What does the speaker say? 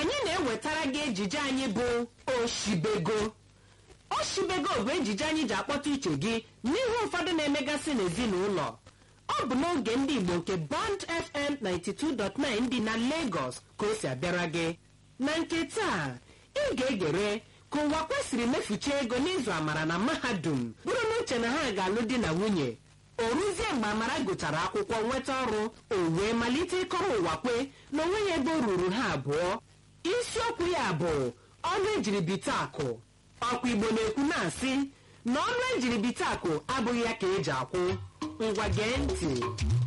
anyị na-ewetara gị ejije anyị bụ oshibego oshibego bụ ejije anyị ji akpọta uche gị n'ihe ụfọdụ na-emegasị n'ezinụlọ ọ bụ n'oge ndị igbo nke bond fm 92.9 dị na lagos ka o si abịara gị na nke taa ị ga-egere ka ụwa kwesịrị mefucha ego n'ịzụ amara na mahadum bụrụ n'uche na ha ga-alụ di na nwunye o ruzie mgbe amara gụchara akwụkwọ nweta ọrụ o wee malite ịkọrọ ụwa kwe na onweghị ebe o ruru ha abụọ isiokwu ya bụ ọnụ ejiri bite akụ ọkwa igbo na-ekwu na-asị na ọnụ ejiri bite akụ abụghị ya ka eji akwụ ngwa gee ntị